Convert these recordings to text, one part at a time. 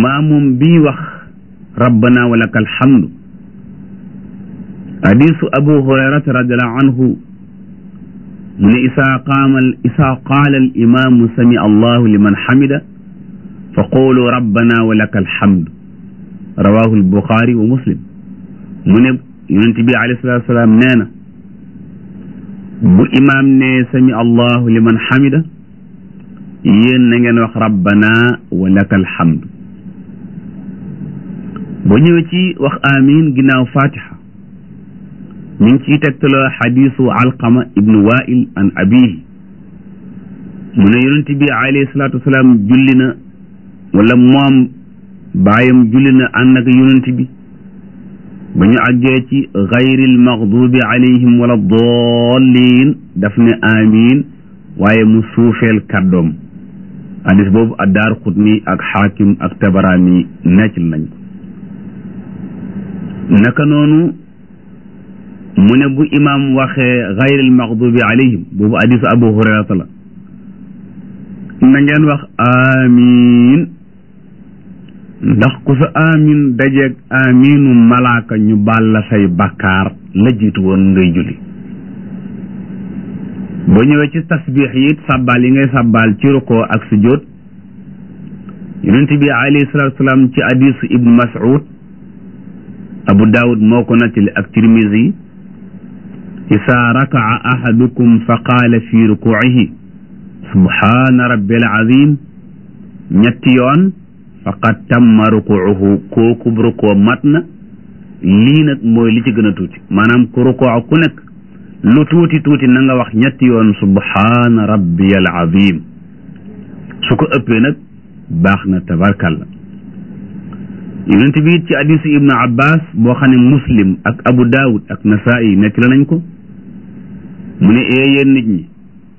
maamum bii wax rabbana wa laka alhamdu hadisu abu hurayrata radiallahu anhu mu ne isaa qaama isaa qaala al imaamu sami allahu liman xamida fa qulu rabbana wa laka alhamdu rawahu albuxaari wa muslim mu ne yonent bi alayhi salatu wasalaam nee na bu imaam ne sami allahu liman xamida yéen na ngeen wax rabbana wa laka alhamdu boo ñëwee ci wax amin ginnaaw fatiha mi ngi ciy tegtaloo xadisu alqama ibnu wail an abihi mu ne yonent bi alayhi salatu wasalaam julli na wala moom baayam julli na ànd ak yonent bi ba ñu àggee ci gayril maxdubi alayhim wala dollin daf ne amin waaye mu suufeel kàddoom hadis boobu addaar xutni ak xaakim ak tabaraani neccil nañ ko naka noonu mu ne bu imaam waxee gayril maxdubi alayhim boobu hadisu abu hurayrata la na ngeen wax amin ndax ku sa amin dajeeg aminu malaaka ñu baal la say bakkaar la jiitu woon ngay julli boo ñëwee ci tasbiix yi it sàbbaal yi ngay sàbbaal ci rukoo ak sujjóot yonent bi alayhi salaatu salaam ci hadisu ibnu mas'ud abu daawud moo ko nattali ak tirmisi isaa raka'a ahadukum fa qaala fi rukuu'ihi subhaana rabbil azim ñetti yoon faqad tamma rukuuhu kooku rukoo mat na lii nag mooy li ci gën a tuuti maanaam ku rukoo ku nekk lu tuuti tuuti na nga wax ñetti yoon subhaana rabbiyal azim su ko ëppee nag baax na tabarkalla yonent bi it ci hadisu ibnu abbas boo xam ne muslim ak abu daawud ak nasaa'i nekk la nañ ko mu ne ee yéen nit ñi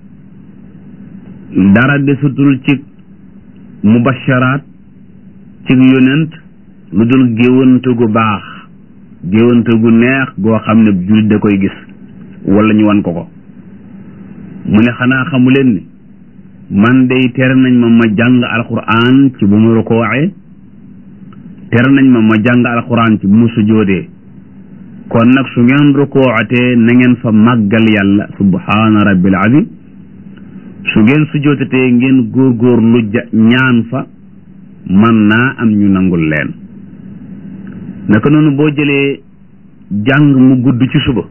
dara desutul ci mubasharaat ci yonent lu dul géwante gu baax géwante gu neex goo xam ne jullit da koy gis wala ñu wan ko ko mu ne xanaa xamu leen ni man day tere nañ ma ma jàng alquran ci bu ma rukooxee tere nañ ma ma jàng alquran ci bu ma sujoodee kon nag su ngeen rukooxatee na ngeen fa màggal yàlla subhaana rabbil azim su ngeen sujootatee ngeen góorgóor lu ñaan fa man naa am ñu nangul leen naka noonu boo jëlee jàng mu gudd ci suba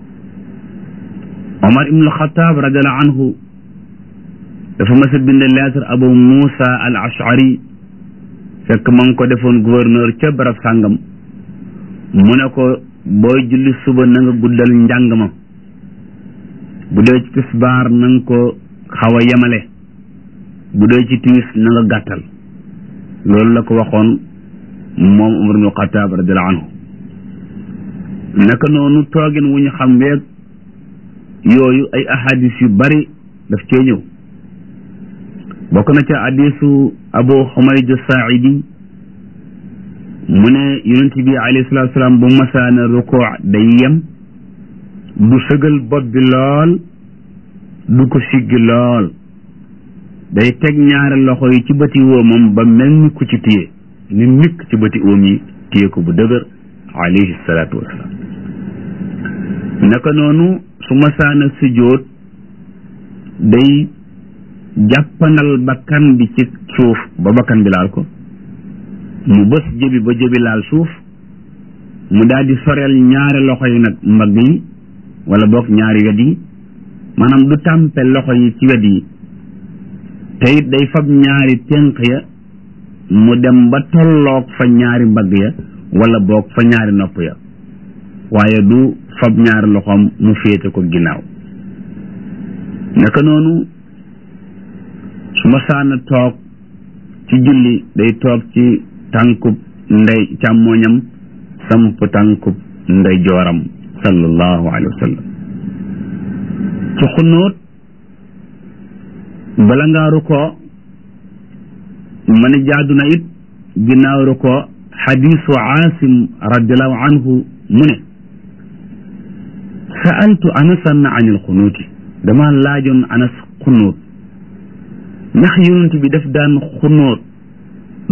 Omar ibnul Xataab radiallahu anhu dafa mas a bind lettre Abu Muusa al Ashari fekk ma ngi ko defoon gouverneur ca barab sàngam mu ne ko booy julli suba na nga guddal njàng ma bu dee ci tisbaar na nga ko xaw a yemale bu dee ci timis na nga gàttal loolu la ko waxoon moom Umar ibnul Xataab radiallahu anhu naka noonu toogin wu ñu xam weeg yooyu ay ahadis yu bari daf cee ñëw bokk na ca hadisu abu xumayd saaidi mu ne yonent bi alayhi salatu salaam bu masaana rukoo day yem du sëgal bopp bi lool du ko siggi lool day teg ñaari loxo yi ci bëti woomam ba mel ni ku ci téye ni nikk ci bëti oom yi téye ko bu dëgër alayhi salaatu wasalaam naka noonu su masaana sujjóot day jàppandal bakkan bi ci suuf ba bakkan bi laal ko mu bës jëbi ba jëbi laal suuf mu daal di soreel ñaari loxo yi nag mbagg yi wala boog ñaari wet yi maanaam du tàmpe loxo yi ci wet yi te it day fab ñaari tenq ya mu dem ba tolloog fa ñaari mbagg ya wala boog fa ñaari nopp ya waaye du fab ñaari loxoom mu féete ko ginnaaw naka noonu su ma saana toog ci julli day toog ci tànkub ndey càmmooñam samp tànkub ndey jooram sallallahu alayhi wa sallam ci xunóot bala ngaa rukoo ma ne jaadu na it ginnaaw rukoo xadisu aasim radiallahu anhu mu ne sa'altu anasan an il xunuuti dama laajoon anas xunóot ndax yonent bi daf daan xunóot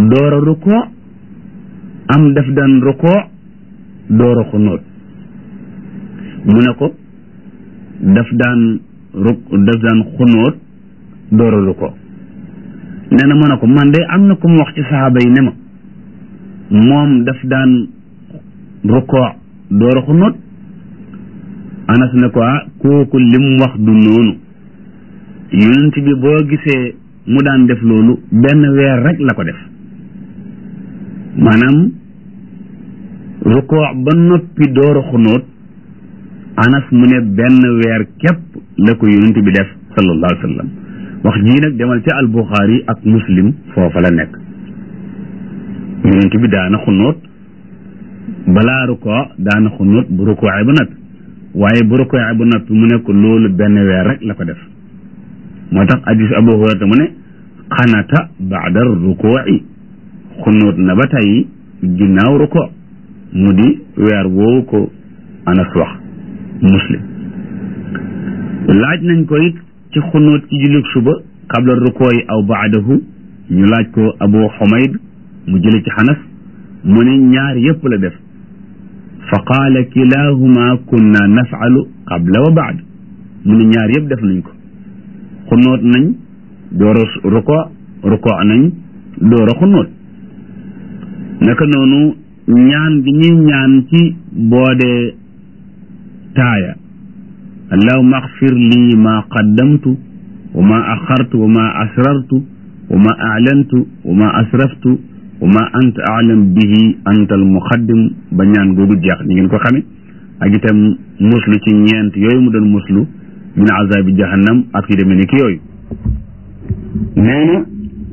door a rukoo am daf daan rukoo door a xunóot mu ne ko daf daan ruk daf daan xunóot door a rukoo nee na mu ne ko man de am na ku mu wax ci saxaaba yi ne ma moom daf daan rukoo door a xunóot anas ne ko ah kooku lim wax du noonu yonent bi boo gisee mu daan def loolu benn weer rek la ko def maanaam rukoo ba noppi door a xunóot anas mu ne benn weer képp la ko yonent bi def sallallahu alayhi wa sallam wax jii nag demal ca albuxaari ak muslim foofa la nekk yonent bi daana xunóot balaa rukoo daana xunóot bu rukooee ba noppi waaye bu rukooee ba noppi mu ne ko loolu benn weer rek la ko def moo tax hadis abu hurayra mu ne xanata baada rukooci xunóot na ba tey ginnaaw rukoo mu di weer woowu ko anas wax muslim laaj nañ ko it ci xunóot ci jullit suba qabla rukoo yi aw baadahu ñu laaj ko abu xumayd mu jële ci xanas mu ne ñaar yépp la def fa qaala kilahuma kunna nafalu qabla wa baad mu ne ñaar yépp def nañ ko xunóot nañ door a rukoo rukoo nañ door a xunóot naka noonu ñaan gi ñuy ñaan ci boodee taaya allahuma axfir lii ma qaddamtu wa ma axartu wa ma asrartu wa ma aclantu wa ma asraftu wa ma anta aclam bihi anta almuqaddim ba ñaan googu jeex ni ngeen ko xame ak itam muslu ci ñeent yooyu mu doon muslu min azabi jahannam ak yu demee ni ki yooyu nee na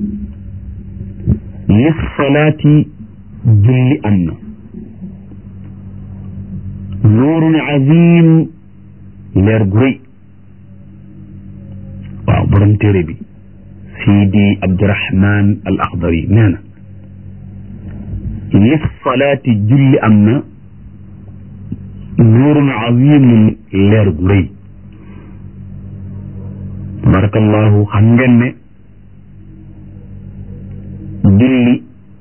li salaati julli am na nuurun azim leer gu rëy waaw borom téere bi sidi abdurahman al axdari nee na li salaati julli am na nuurun azimun leer gu rëy tabarakallahu xam ngeen ne julli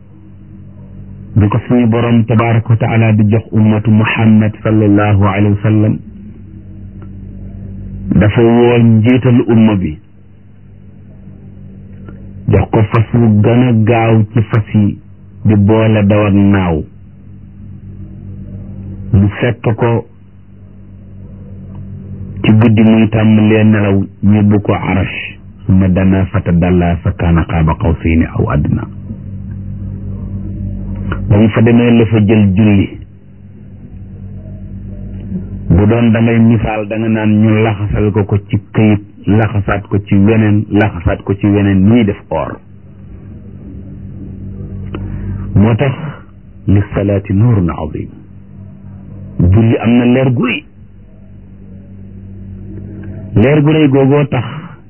bi ko suñu borom tabaraka wa taala di jox ummatu muhammad sallallahu alayhi wa sallam dafa woo njiital umma bi jox ko fas wu gën a gaaw ci fas yi di boole daw ak naaw mu fekk ko ci guddi muy tàmbalee nelaw ñëbbu ko arash summa dana fata dalla fa kaana qaaba qawsayni aw adna ba mu fa demee la fa jël julli bu doon da ngay misaal da nga naan ñu laxasal ko ko ci këyit laxasaat ko ci weneen laxasaat ko ci weneen ñuy def or moo tax li salaati nuurun azim julli am na leer gu rëy leer gu rëy googoo tax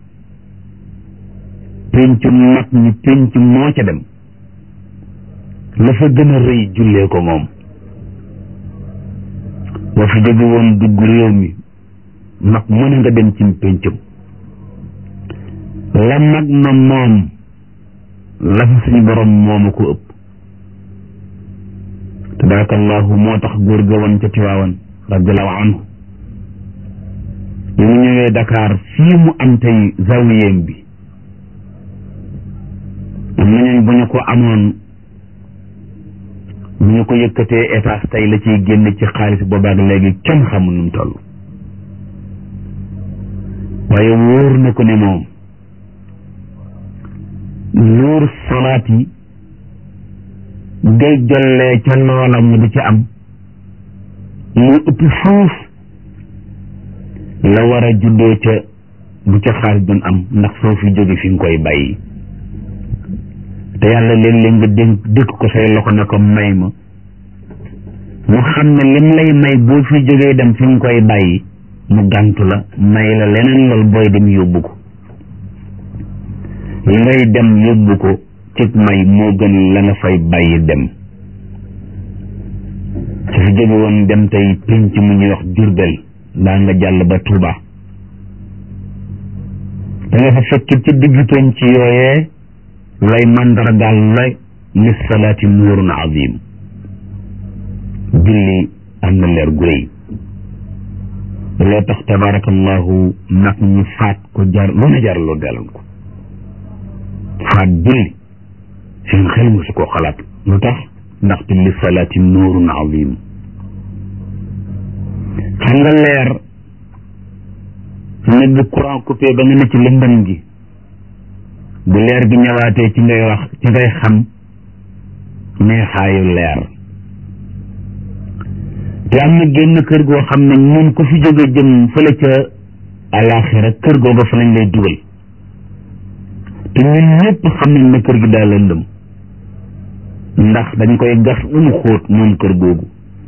pénc mag ñi pénc moo ca dem la fa gën a rëy jullee ko moom boo fi jóge woon dugg réew mi mag mu ne nga dem ci péncam la mag na moom la fa suñu borom mooma ko ëpp tabarakallahu moo tax góor ga woon ca tiwaawan radiallahu anhu bi mu ñëwee Dakar fii mu am tey zawiyem bi am nañu bu ñu ko amoon bu ñu ko yëkkatee étage tey la ciy génn ci xaalis boobaak léegi kenn xamul nu mu toll waaye wóor na ko ne moom nuur salaat yi day jollee ca loola mu di ci am mu ëpp fuuf la war a juddoo ca bu ca xaalis doon am ndax soo fi jóge fi nga koy bàyyi te yàlla léeg-léeg nga dénk dëkk ko say loxo ne ko may ma mu xam ne lim lay may boo fi jógee dem fi nga koy bàyyi mu gàntu la may la leneen lool booy dem yóbbu ko li ngay dem yóbbu ko cig may moo gën la nga fay bàyyi dem su fi jóge woon dem tey pénc mu ñuy wax Jurbel daa nga jàll ba Tuuba da nga fa fekk ci digg pénc yooyee lay mandargaal la lissalaati nuurun azim julli am na leer gu rëy loo tax tabarakallahu nag ñu faat ko jar lu ne jaraloo galan ko faat julli seen xel mosu koo xalaat lu tax ndaxte lissalaati nuurun azim xam nga leer su ne bu courant coupé ba nga ne ci lëndëm gi bu leer gi ñëwaatee ci ngay wax ci ngay xam neexaayu leer te am na génn kër goo xam ne ñun ku fi jóge jëm fële ca alaxira kër googa fa lañ lay dugal te ñun ñëpp xam nañ ne kër gi daal lëndëm ndax dañ koy gas ba mu xóot moom kër googu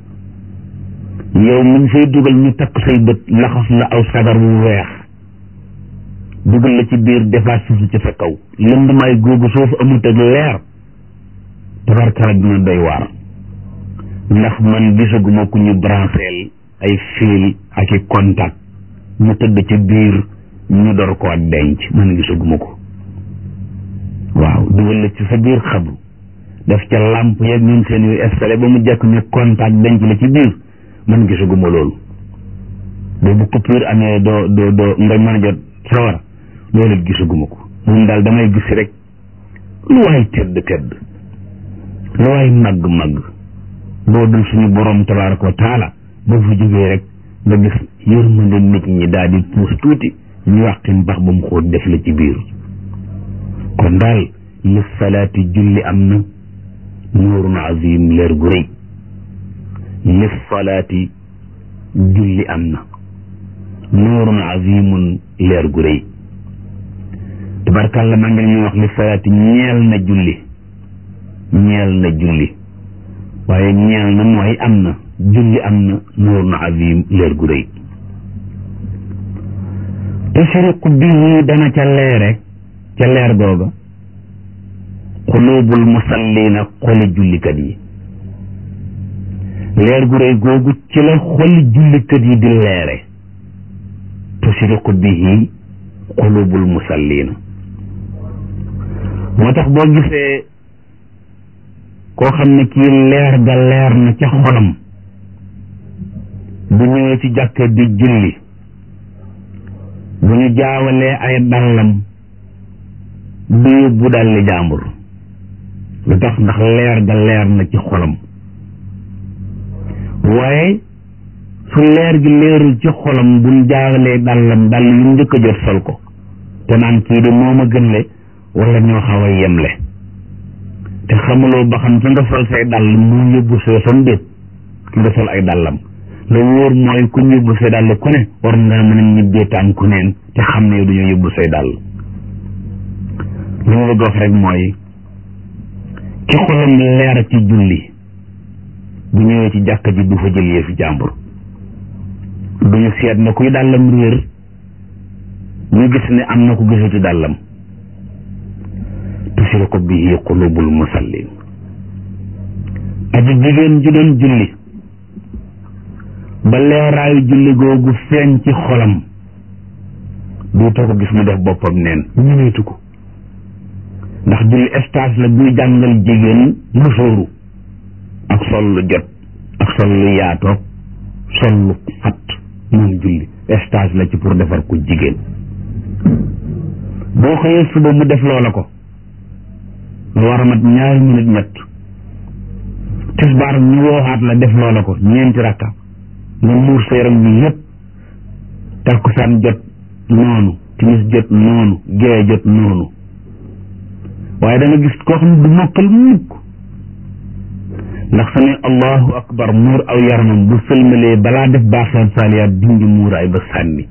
yow muñ fay dugal ñu takk say bët laxas la aw sagar bu weex dugal la ci biir defaat suufu ci sa kaw lëndamaay googu soo fa amut ak leer tabarkala dina doy waar ndax man gisaguma ku ñu brancheel ay fil ak i contact mu tëdd ci biir ñu door koo denc man gisaguma ko waaw dugal la ci sa biir xabru def ca làmp yeeg ñun seen yu installé ba mu jekk ñu contact denc la ci biir man gisaguma loolu boobu coupure amee doo doo doo nga mën a jot sawara loolu it gisaguma ko moom daal damay gis rek lu waay tedd tedd lu waay màgg màgg boo dul suñu borom tabaraka wa taala boo fa jógee rek nga gis yërmande nit ñi daal di puus tuuti ñu wàqi mbax ba mu xóot def la ci biir kon daal li salaati julli am na nuurun azim leer gu rëy li salaati julli am na nuurun azimun leer gu rëy tabarkàlla maa ngi ñuy wax li salaati ñeel na julli ñeel na julli waaye ñeel na mooy am na julli am na nuurun azim leer gu rëy tushriqu bihi dana ca leere ca leer googa xuluubul musallina xoli jullikat yi leer gu rëy googu ci la xoli jullikat yi di leere tushriqu bihi xulubul musallina moo tax boo gisee koo xam ne kii leer ga leer na ca xolam bu ñëwee ci jàkka di julli bu ñu jaawalee ay dallam du yóbbu dalli jàmbur lu tax ndax leer ga leer na ci xolam waaye su leer gi leerul ci xolam buñ jaawalee dallam dall yu njëkk a jot sol ko te naan kii de moo ma gën le wala ñoo xaw a yemle te xamuloo ba xam ki nga sol say dàll mu yóbbu soo sam déet ki nga sol ay dàllam la wóor mooy ku yóbbu say dàll ku ne war nga mën a ñibbee tànku neen te xam ne du ñu yóbbu say dàll li ma bëgg wax rek mooy ki xolam leer ci julli bu ñëwee ci jàkka ji du fa jël yëfi jàmbur duñu seet na kuy dàllam réer ñu gis ne am na ko gisati dàllam tushriqu bihi qulubul musallin aji jigéen ju doon julli ba leeraayu julli googu feeñ ci xolam duutoo ko gis mu def boppam neen ñëweetu ko ndax julli stage la buy jàngal jigéen musóoru ak sol lu jot ak sol lu yaatoog sol lu fat moom julli stage la ci pour defar ko jigéen boo xëyee suba mu def loola ko lu war a mat ñaari minute ñett tisbaar ñu wooxaat la def loola ko ñeenti rakka nga muur sa yaram bi yépp takkusaan jot noonu timis jot noonu gee jot noonu waaye da nga gis koo xam ne du mokkal mukk ndax sa ne allahu akbar muur aw yaramam bu sëlmalee balaa def baaxeel saaliyaat dindi muuraay ba sànni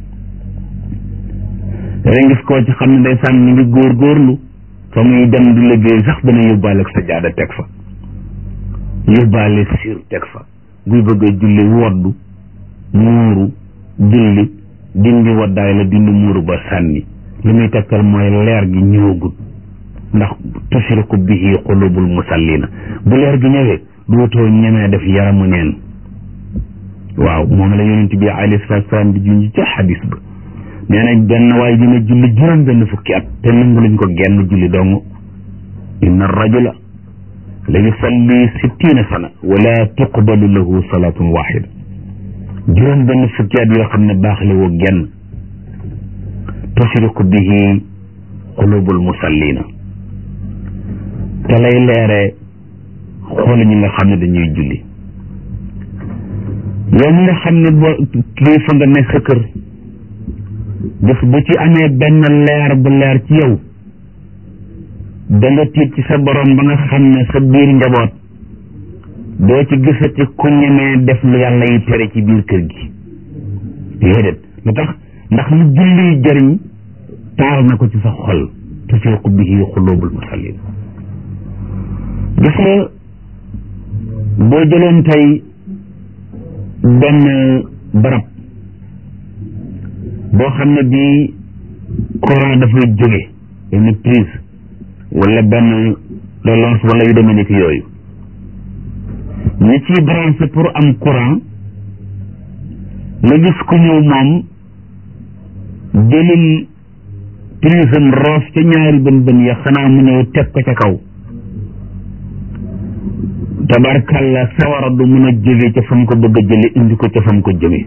da gis koo ci xam ne day sànni ngi góor góorlu fa muy dem di liggéey sax dana yóbbaale ak sa jaada teg fa yóbbaale siir teg fa buy bëgg a julli woddu muuru julli dindi waddaay la dindi muuru ba sànni li muy tegtal mooy leer gi ñëwagut ndax tushriku bihi qulubul musallina bu leer gi ñëwee dootoo ñemee def yaramu neen waaw moom la yonent bi alayhi salaatu salaam di junj ca xadis ba nee na benn waaye dina julli juróom benn fukki at te nangu luñ ko genn julli dong inna rajula la yusalli sittina sana wala tuqbalu lahu salatun waxida juróom benn fukki at yoo xam ne baaxle woo genn tusriku bihi qulubul musallina te lay leere xool ñi nga xam ne dañuy julli yow mi nga xam ne boo kilifa nga ne sa kër def bu ci amee benn leer bu leer ci yow da nga tiit ci sa borom ba nga xam ne sa biir njaboot doo ci gisati ku ñemee def lu yàlla yi tere ci biir kër gi déedéet lu tax ndax lu julli jëriñ taal na ko ci sa xol tufiqu bihi xulubul musallin gis nga boo jëloon tey benn barab boo xam ne bii courant dafay jóge benn prise wala benn relance wala yu demee ni ki yooyu ñi ciy branché pour am courant nga gis ku ñëw moom jëlil prise am roof ca ñaari bën bën ya xanaa mu ñëw teg ko ca kaw tabarkalla sawara du mun a jóge ca fam ko bëgg a jële indi ko ca fam ko jëme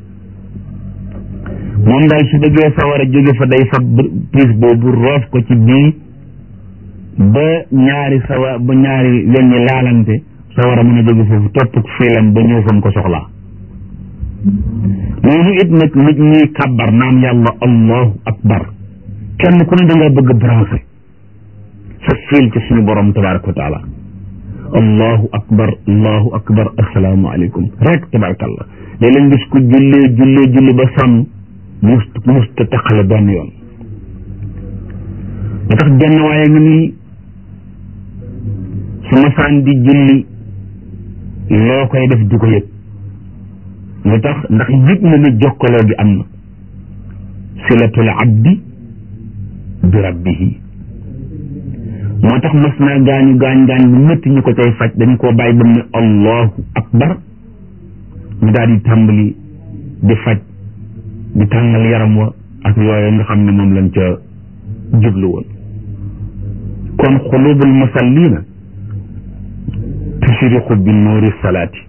moom daal su bëggee sawara jóge fa day fab prise boobu roof ko ci bii ba ñaari sawa ba ñaari wen ñi laalante sawara mën a jóge foofu topp fiilam ba ñëw fam ko soxlaa noonu it nag nit ñuy kàbbar naan yàlla allahu akbar kenn ku ne da nga bëgg branché sa fiil ci suñu borom tabaraka wa taala allahu akbar allahu akbar assalaamu aleykum rek tabarakallah léeg-léeg gis ku jullee jullee julli ba sonn mus musta taqale benn yoon ba tax genn waaye nga nii su masaan di julli loo koy def du ko yëg lu tax ndax yëg na ne jokkaloo gi am na silatul abdi bi rabbihi moo tax mas naa gaañu gaañ gaañ bu métti ñu ko cay faj dañ koo bàyyi ba mu ne allahu akbar ñu daal di tàmbali di faj di tàngal yaram wa ak yooyu nga xam ne moom lañ ca jublu woon kon xulubul musallina tushriqu bi nuuri salaati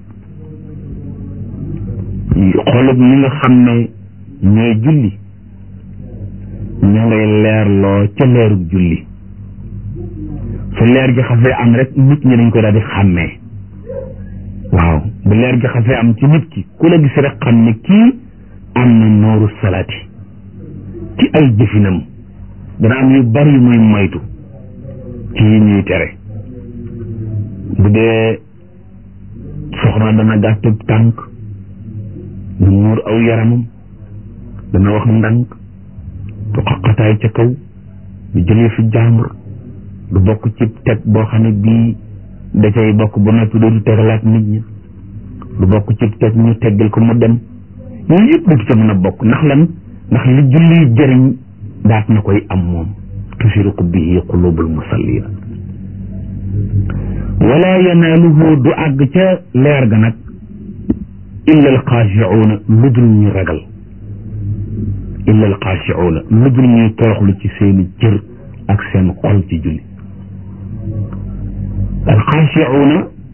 xolub ñi nga xam ne ñooy julli ñu ngay leerloo ca leerug julli su leer gi xasee am rek nit ñi dañ ko daal di xàmmee waaw bu leer gi xasee am ci nit ki ku la gis rek xam ne kii am na nooru salaati ci ay jëfinam dana am yu bari yu muy moytu ci yi ñuy tere bu dee soxna dana gàttub tànk du muur aw yaramam dana wax ndànk du xaqataay ca kaw du jëlee fi jàmbur du bokk ci teg boo xam ne bii da cay bokk ba noppi dootu tegalaat nit ñi du bokk ci teg ñu teggal ko mu dem yooyu yëpp du ca mën a bokk ndax lan ndax li julli jëriñ daat na koy am moom tushriqu bihi qulubul musallina wala yanaaluhu du àgg ca leer ga nag illa alxaashiuuna lu dul ñu ragal illa alxaashiuuna lu dul ñuy toroxlu ci seeni cër ak seen xol ci julli alxaashiuuna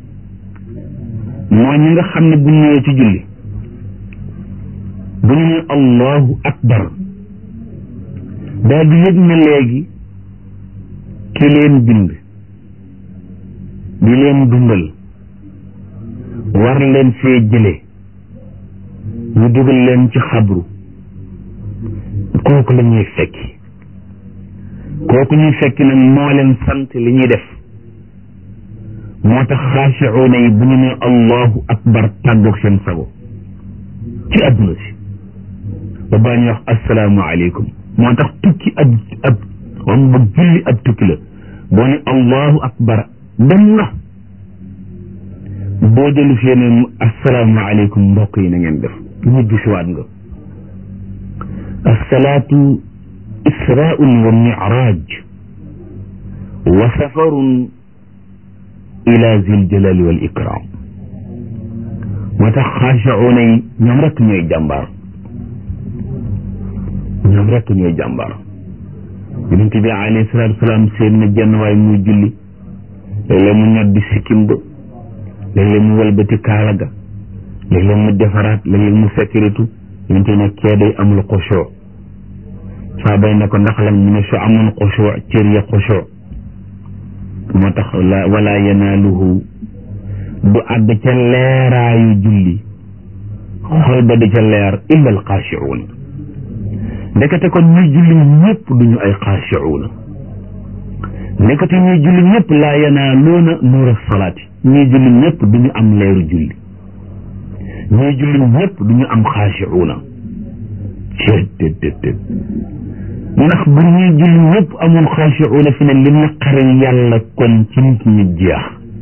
mooy ñi nga xam ne bu ñëwee ci julli bu ñu ne allahu akbar daal di yëg ne léegi ki leen bind di leen dundal war leen fee jële ñu dugal leen ci xabru kooku la ñuy fekki kooku ñuy fekki nag moo leen sant li ñuy def moo tax xaashiuuna yi bu ñu ne allahu akbar tàggoog seen sago ci adduna si ba baa ñuy wax assalaamu aleykum moo tax tukki ab ab xam ba julli ab tukki la boo ne allahu akbar dem nga boo dellu fee ne assalaamu aleykum mbokk yi na ngeen def ñibbi siwaat nga assalaatu israun wa miraaj wa safarun ila zil jalali wal ikram moo tax xaashauna yi ñoom rekk ñooy jàmbaar ñoom rekk ñooy jàmbaar yonent bi alayhi salaatu wasalaam seen na jenn waay muy julli léeg-léeg mu ñoddi sikkim ba léeg-léeg mu wëlbati kaala ga léeg-léeg mu defaraat léeg-léeg mu sécurité yonte ne kee day amul xushoo saa bay ne ko ndax lan mu ne su amoon xushoo cër ya xushoo moo tax la wala yanaaluhu du àgg ca leeraayu julli xol ba di ca leer illa al xaashiuun ndekete kon ñuy julli ñëpp duñu ay xaashiuuna ndekete ñuy julli ñëpp laa yanaaluuna nuura salaati ñuy julli ñëpp duñu am leeru julli ñuy julli ñëpp duñu am xaashiuuna céet ndax bu ñuy julli ñëpp amoon xaashiuuna fi ne li naqari yàlla kon ci nit ñi jeex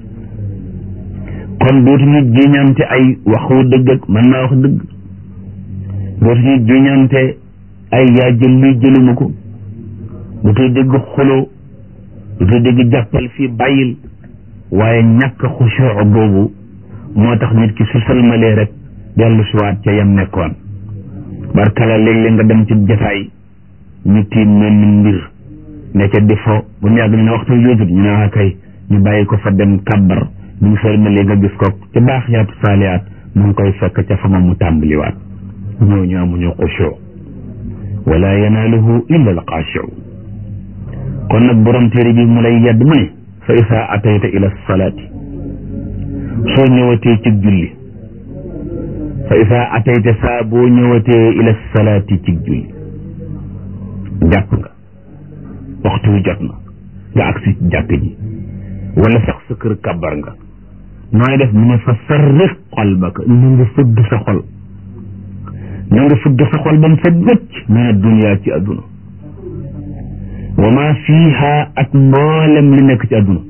kon dootuñu jiñante ay waxu dëgg ak mën naa wax dëgg dootuñu jiñante ay yaa jël luy jëluma ko dootoo dégg xuloo dootoo dégg jàppal fii bàyyil waaye ñàkk xushoo boobu moo tax nit ki su salmalee rek dellu siwaat ca yam nekkoon barkala léeg-léeg nga dem ci jataay ñu tiim mel ni mbir ne ca di fo bu mu yàgg ñu ne waxtu jootut ñu ne kay ñu bàyyi ko fa dem kàbbar bu ñu salmalee nga gis ko ci baax yaatu saaliyaat mu ngi koy fekk ca fa ma mu tàmbaliwaat ñooñu amuñu xushoo wala yanaaluhu illa al xaashiu kon nag borom téere bi mu lay yedd mu ne fa isaa atayta ila salaati soo ñëwatee ci julli fa isaa atayta saa boo ñëwatee ila salaati ci julli jàpp nga waxtu wi jot na nga agsi jàkk ji wala sax sa kër kàbbar nga nooy def mu ne fa sarrix qalbaka na nga fëgg sa xol na nga fëgg sa xol ba mu set wëcc min addunya ci adduna wa ma fiiha ak mboolem li nekk ci adduna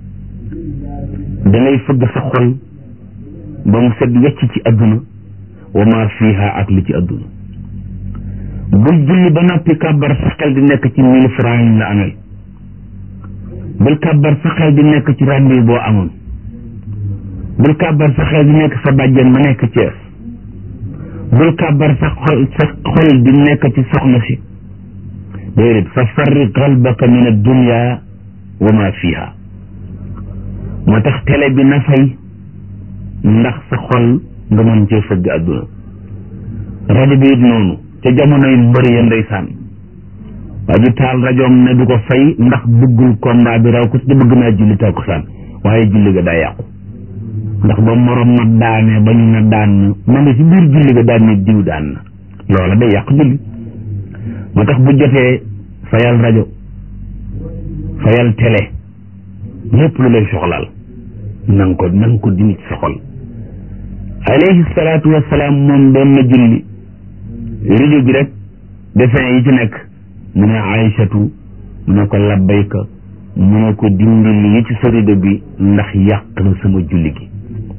da ngay fëgg sa xol ba mu set wecc ci adduna wa ma fiiha ak li ci adduna bul julli ba noppi kàbbar sa xel di nekk ci mille francs yi la amel bul kàbbar sa xel di nekk ci rendez boo amoon bul kàbbar sa xel di nekk sa bàjjen ma nekk Cees bul kàbbar sa xol sa xol di nekk ci soxna si déedéet fa farri qalbaka min addunya wa ma fiha moo tax télé bi na fay ndax sa xol nga mën cee fëgg àdduna rajo bi it noonu ca jamonoy mbëri ya ndeysaan waa ji taal rajoom ne du ko fay ndax bëggul combat bi raw ko ci bëgg naa julli takkusaan waaye julli ga daa yàqu ndax ba morom ma daane ba ñu ne daan na ma nga ci biir julli ga daan ne diw daan na loola day yàq julli moo tax bu jotee fayal rajo fayal télé lépp lu lay soxlaal na nga ko na nga ko dindi ci sa xol alayhi salaatu wasalaam moom doon na julli rajo bi rek dessin yi ci nekk mu ne Aïchatu mu ne ko labbayka mu ne ko dindil yi ci sa rido bi ndax yàq na sama julli gi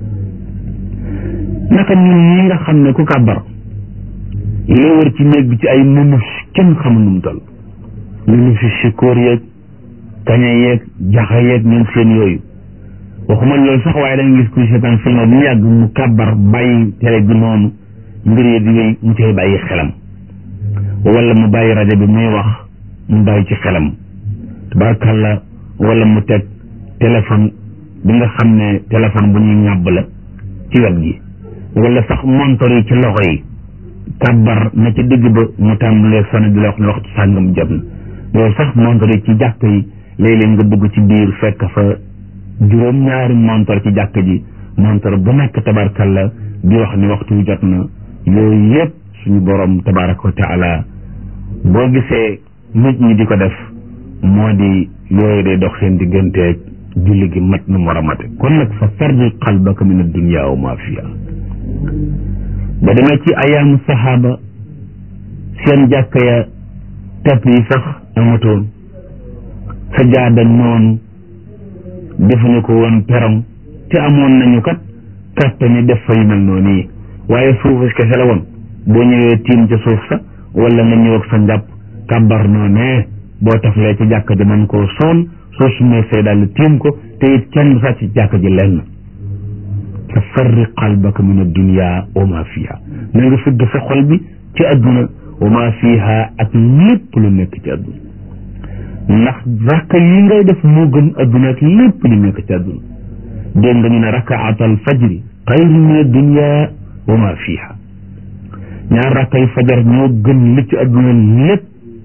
naka ñun ñi nga xam ne ku kàbbar li la wër ci néeg bi ci ay mënus kenn xamul nu mu toll mënu fi sikóor yeeg kaña yeeg jaxa yeeg ñoom seen yooyu waxuma loolu sax waaye da nga gis kuy seetaan film bu mu yàgg mu kàbbar bàyyi télé bi noonu mbir yi di wéy mu cay bàyyi xelam wala mu bàyyi rajo bi muy wax mu bàyyi ci xelam tabaarkàlla wala mu teg téléphone bi nga xam ne téléphone bu ñuy ŋàbb la ci wet gi wala sax montor yi ci loxo yi kàbbar na ci digg ba mu tàmbalee sonné di la wax ne waxtu sàngam jot na loolu sax montor yi ci jàkk yi léeg-léeg nga dugg ci biir fekk fa juróom-ñaari montor ci jàkk ji montor bu nekk tabaarkàlla di wax ni waxtu jot na yooyu yëpp suñu borom tabaraka wa taala boo gisee nit ñi di ko def moo di yooyu day dox seen digganteeg julli gi mat na mu war a mate kon nag fa farri qalbaka min addunya wa ma fiha ba demee ci ayaamu saxaaba seen jàkka ya tepp yi sax amatoon sa jaada noonu defuñu ko woon perong te amoon nañu kat kàttani def fa yu mel noonu yi waaye suufus kese la woon boo ñëwee tiim ca suuf sa wala nga ñëw ak sa njàpp kàbbar noonee boo taflee ci jàkka ji man koo soon soo sumee say daal tiim ko te it kenn du sàcc ci jàkka ji lenn fa farri qalbaka min addunya wa ma fiha na nga fëgg sa xol bi ci adduna wa ma fiha ak lépp lu nekk ci adduna ndax rakka yi ngay def moo gën adduna ak lépp li nekk ci adduna dégg nga ñu ne rakaatal fajri xayrun min addunya wa ma fiha ñaar rakkay fajar ñoo gën li ci adduna lépp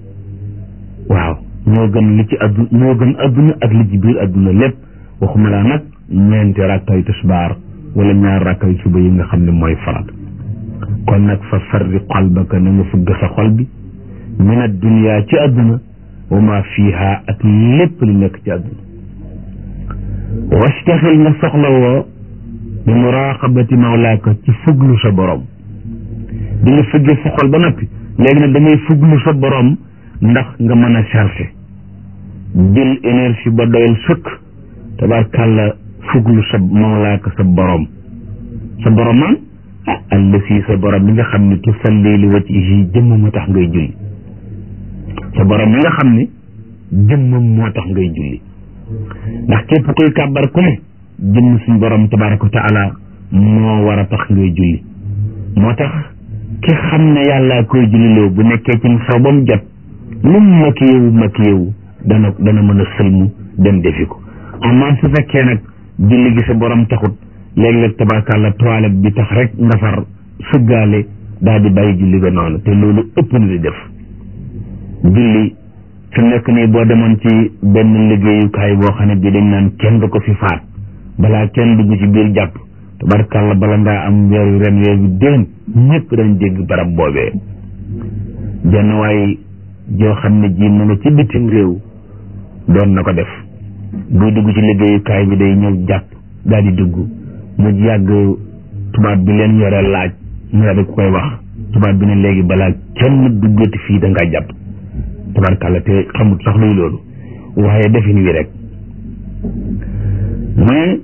waaw ñoo gën li ci addu ñoo gën adduna ak li ci biir adduna lépp waxuma laa nag ñeenti rakkay tisbaar wala ñaar rakkay suba yi nga xam ne mooy farat kon nag fa farri qalbaka na nga fugg sa xol bi min addunya ci adduna wa ma fiha ak lépp li nekk ci adduna wastaxil nga soxla woo bi muraqabati mawlaaka ci fuglu sa borom di nga fëggee sa xol ba noppi léegi nag da ngay fuglu sa borom ndax nga mën a chargé jël énergie ba doyal sëkk tabarkàlla fuglu sa mawlaaka sa borom sa borom man ah allasi sa borom bi nga xam ne tusalli li wajhihi jëmm moo tax ngay julli sa borom mi nga xam ne jëmmam moo tax ngay julli ndax képp koy kàbbar ku ne jëmm suñ borom tabaraka wa taala moo war a tax ngay julli moo tax ki xam ne yàllaa koy julliloo bu nekkee ci saw ba mu jot lu mu makiyewu makiyewu dana dana mën a sëlmu dem defi ko amaa su fekkee nag julli gi sa borom taxut léeg-léeg tabarkàlla toilette bi tax rek nga far sëggaale daal di bàyyi julli ga noonu te loolu ëpp na di def julli fi nekk nii boo demoon ci benn liggéeyukaay boo xam ne bi dañ naan kenn du ko fi faat balaa kenn dugg ci biir jàpp tabarkàlla bala ngaa am weeru ren weeru déen ñëpp dañ dégg barab boobee jenn waay joo xam ne ji mu nga ci bitim réew doon na ko def buy dugg ci liggéeyukaay bi day ñëw jàpp daal di dugg mu yàgg tubaab bi leen yore laaj mu daal di koy wax tubaab bi ne léegi balaa kenn duggati fii da ngaa jàpp tabarkàlla te xamut sax luy loolu waaye defin wi rek mais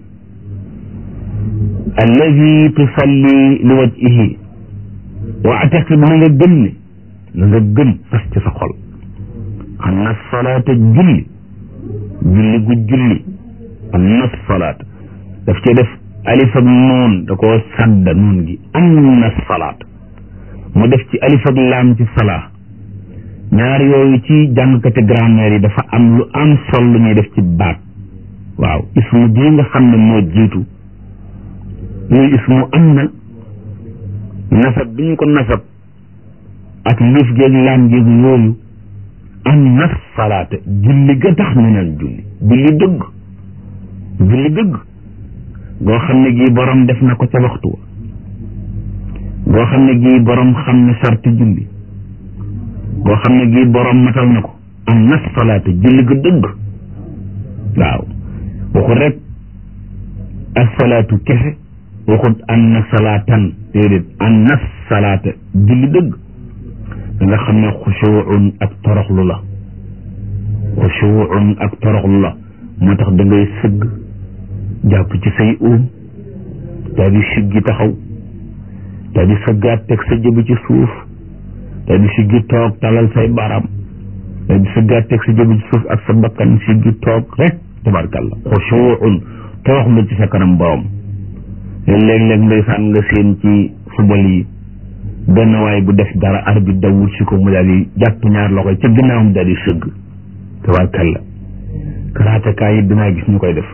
alladi tusalli li wajhihi wa ataqid na nga gëm ne na nga gëm fas ci sa xol xam na salaata julli julli gu julli am na salaata daf cee def alif ak noon da koo sadda noon gi am na salaata mu def ci alif ak laam ci salaa ñaar yooyu ci jàngkati grammaire yi dafa am lu am sol lu ñuy def ci baat waaw ismu bii nga xam ne moo jiitu yooyu ismu am na nasab bi ñu ko nasab ak liif géeg laam géeg yooyu am na salaata julli ga tax ñu naan julli julli dëgg julli dëgg goo xam ne gii borom def na ko ca waxtu wa goo xam ne gii borom xam ne sarti julli goo xam ne gii borom matal na ko am na salaata julli ga dëgg waaw waxut rek asalaatu kese waxut an na salaatan déedéet an na salaata julli dëgg da nga xam ne xushuun ak toroxlu la xushuun ak toroxlu la moo tax da ngay sëgg jàpp ci say uum daal di siggi taxaw daal di sëggaat teg sa jëbi ci suuf daal di siggi toog talal say baram daal di sëggaat teg sa jëbi ci suuf ak sa bakkan siggi toog rek tabarkalla xushuun toroxlu ci sa kanam borom léeg-léeg ndeysaan nga seen ci football yi benn waay bu def dara arbitre dawul si ko mu daal di jàpp ñaar loxo ca ginnaawam daal di sëgg tabarkalla karaatekaay yi dinaa gis ñu koy def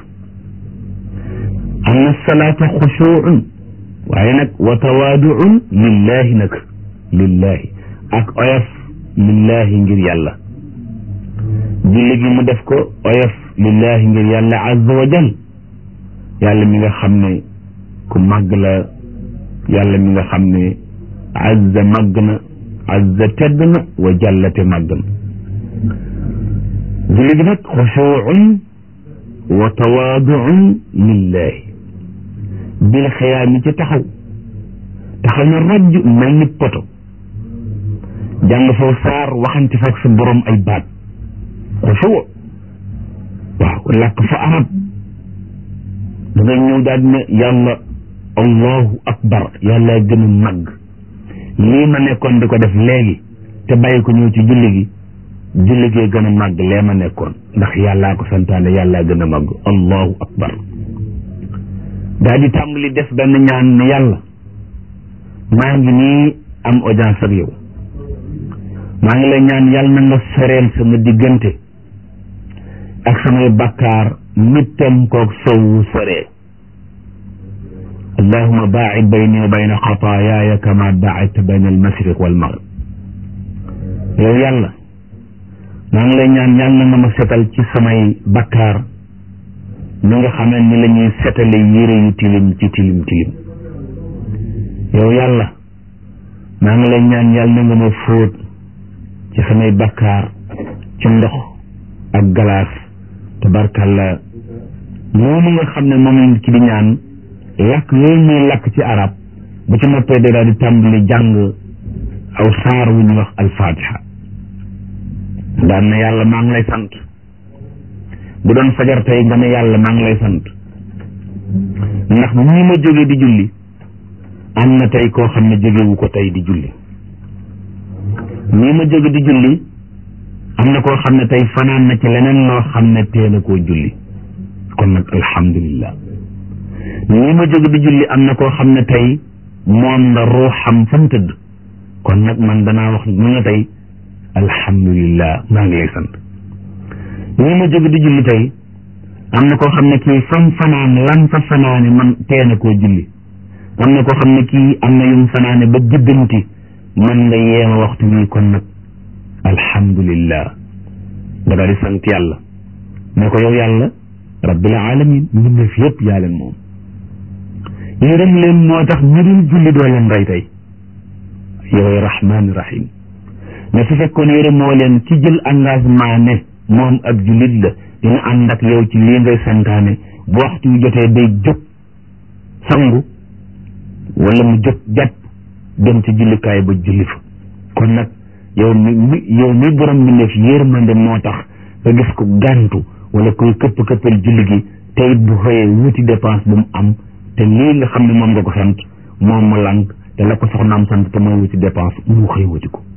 am na salaata xushuun waaye nag wa tawaaduun lillahi nag lillahi ak oyof lillahi ngir yàlla julli gi mu def ko oyof lillahi ngir yàlla azza wa jal yàlla mi nga xam ne ku màgg la yàlla mi nga xam ne azza màgg na azza tedd na wa jallate màgg na julli gi nag xushuun wa tawaaduun lillahi bil xiyaam yi ci taxaw taxaw na rajj mel ni poto jàng foofu saar waxante fa ak sa borom ay baat xusuu waaw làkk fa arab da ngay ñëw daal ne yàlla allahu akbar yàlla gën a màgg lii ma nekkoon di ko def léegi te bàyyi ko ñëw ci julli gi julli gee gën a màgg lee ma nekkoon ndax yàllaa ko santaane yàllaa gën a màgg allahu akbar daal di tàmbali def benn ñaan ne yàlla maa ngi nii am audience ak yow maa ngi lay ñaan yàlla na nga soreel sama diggante ak samay bakkaar mittam koog sowu soree allahuma baacid bayni wa bayna xataayaaya kama baacadta bayna almashriq walmaghrib yow yàlla maa ngi lay ñaan yàlla na ma setal ci samay bakkaar mi nga xamee ni la ñuy setale yére yu tilim ci tilim tilim yow yàlla maa ngi lay ñaan yàlla na nga ma fóot ci samay bakkaar ci ndox ak galaas tabarkalla moomu nga xam ne moom lañ ci di ñaan làkk yooyu muy làkk ci arab bu ci noppee day daal di tàmbali jàng aw saar wu ñu wax alfatiha daan na yàlla maa ngi lay sant bu doon fajar tey nga ne yàlla maa ngi lay sant ndax bu ñi ma jógee di julli am na tey koo xam ne jógewu ko tey di julli ñii ma jóge di julli am na koo xam ne tey fanaan na ci leneen loo xam ne teel a koo julli kon nag alhamdulillah ñii ma jóge di julli am na koo xam ne tey moom la ruuxam fa mu tëdd kon nag man danaa wax mu nga tey alhamdulillah maa ngi lay sant ñii ma jóge di julli tey am na koo xam ne kii fam fanaan lan fa fanaane man teel a koo julli am na koo xam ne kii am na yum fanaane ba jëbbanti man nga yeema waxtu wi kon nag alhamdulillah nga daal di sant yàlla ne ko yow yàlla rabbil alamin mbindeef yëpp yaa leen moom yërëm leen moo tax ñu dul julli doo leen rey tey yow rahmaani rahim mais su fekkoon yërëm moo leen ci jël engagement ne moom ab jullit la dina ànd ak yow ci lii ngay santaane bu waxtu wi jotee day jóg sangu wala mu jóg jàpp dem ci jullikaay ba julli fa kon nag yow mi yow mi borom mi def yërmande moo tax nga gis ko gàntu wala koy këpp këppal julli gi te it bu xëyee wuti dépense bu mu am te lii nga xam ne moom nga ko sant moom mu lànk te la ko soxnaam sant te mooy wuti dépense mu xëy wuti ko